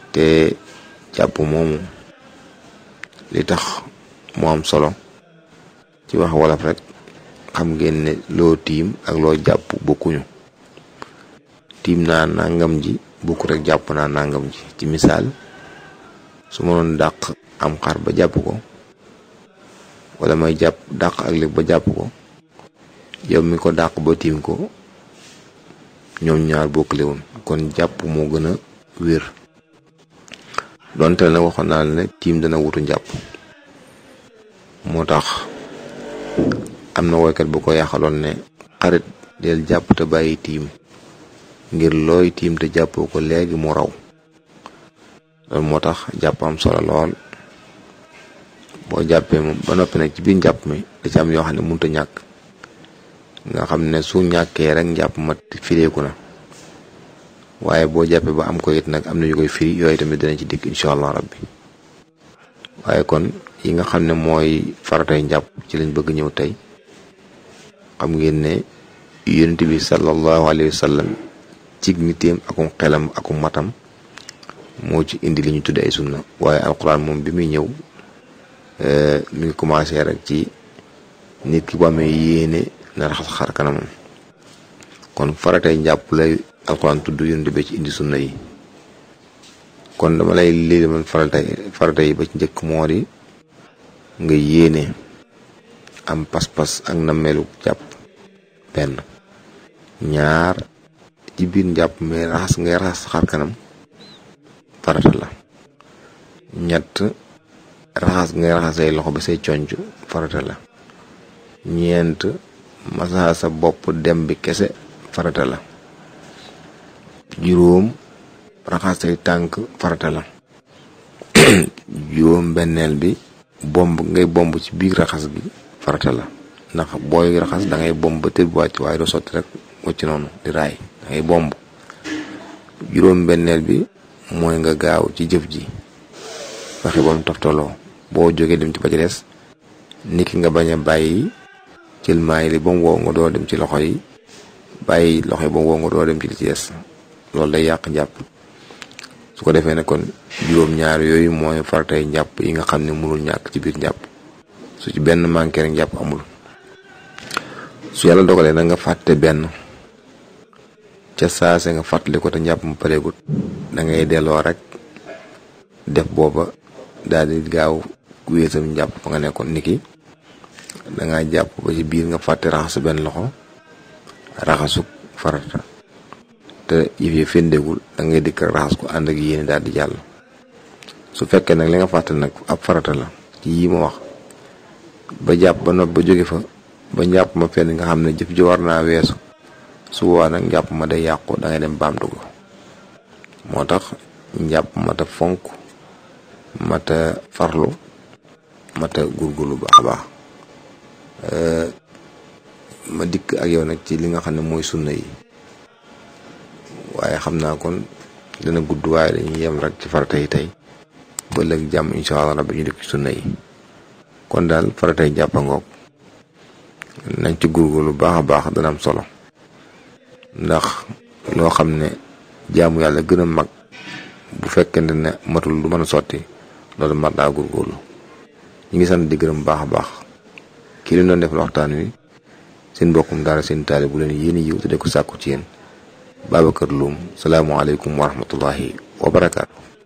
te jàpp moomu li tax mu am solo ci wax wolof rek xam ngeen ne loo tiim ak loo jàpp bokkuñu tiim naa nangam ji bokku rek jàpp naa nangam ji ci misaal su ma doon dàq am xar ba jàpp ko wala may jàpp dàq ak lépp ba jàpp ko yow mi ko dàq ba tiim ko ñoom ñaar bokkle woon kon jàpp moo gën a wér donte nag waxoon naa la ne tiim dana wutu njàpp moo tax am na woykat bu ko yaxaloon ne xarit del jàpp te bàyyi tiim ngir looy tiim te jàppoo ko léegi mu raw loolu moo tax jàpp am solo lool boo jàppee moom ba noppi nag ci biir njàpp mi da ci am yoo xam ne mënut a ñàkk nga xam ne su ñàkkee rek njàpp ma fireeku na waaye boo jàppee ba am ko it nag am na yu koy firi yooyu tamit dinañ ci dikk incha allah rabbi waaye kon yi nga xam ne mooy faratay njàpp ci lañ bëgg ñëw tey xam ngeen ne yonent bi sallallahu alayhi wa sallam cig niteem akum xelam akum matam moo ci indi li ñu tudde ay sunna waaye alquran moom bi muy ñëw mi ngi commencé rek ci nit ki bu amee yéene na raxas xar kanamam kon faratay njàpp lay alquran tudd yonent bi ci indi sunna yi kon dama lay lii man faratay farata yi ba ci njëkk moo di nga yéene am pas-pas ak nammeelu jàpp benn ñaar ci biir njàpp mais raxas ngay raxas xar kanam farata la ñett raxas ngay raxas say loxo ba say conc farata la ñeent masaa sa bopp dem bi kese farata la juróom raxas say tànk farata la juróom benneel bi bomb ngay bomb ci biir raxas gi farata la ndax booy raxas da ngay bomb ba tër bu wàcc waaye doo sotti rek wacc noonu di raay da ngay bomb juróom benneel bi mooy nga gaaw ci jëf ji fexe ba mu toftaloo boo jógee dem ci ba ci des niki nga bañ a bàyyi jël maay li ba mu wow nga doo dem ci loxo yi bàyyi loxo yi ba mu wow nga doo dem ci li ci des loolu day yàq njàpp su ko defee ne kon juróom-ñaar yooyu mooy faratay njàpp yi nga xam ne mënul ñàkk ci biir njàpp su ci benn manqué rek njàpp amul su yàlla dogalee na nga fàtte benn ca saase nga fàttali ko te njàpp mu pareegut da ngay delloo rek def booba daal di gaaw wéesam njàpp fa nga nekkoon niki da ngaa jàpp ba ci biir nga fàtte raxasu benn loxo raxasuk farata te yëf yi féndegul da ngay dikk raxas ko ànd ak yéene daal di jàll su fekkee nag li nga fàtte nag ab farata la ci yii ma wax ba jàpp ba nopp ba jóge fa ba njàpp ma fenn nga xam ne jëf ji war naa weesu su boobaa nag njàpp ma day yàqu da ngay dem baamtu ko moo tax njàpp mata fonk mata farlu mata gurgurlu baax a baax ma dikk ak yow nag ci li nga xam ne mooy sunna yi waaye xam naa kon dana gudd waaye dañuy yem rek ci farata yi tey ba léegi jàmm incha allah rabbi ñu dikk ci sunna yi kon daal faratay jàppangoog nañ ci gurgurlu baax a baax dana am solo ndax loo xam ne jaamu yàlla gën a mag bu fekkente ne matul du mën a sotti loolu mat naa góorgóorlu ñu ngi sant di gërëm baax a baax kii li doon def waxtaan wi seen mbokkum daara seen taali bu leen yéen yiw te de ko sàkku ci yéen Babacar Loum salaamualeykum wa rahmatullahi wa barakaatu.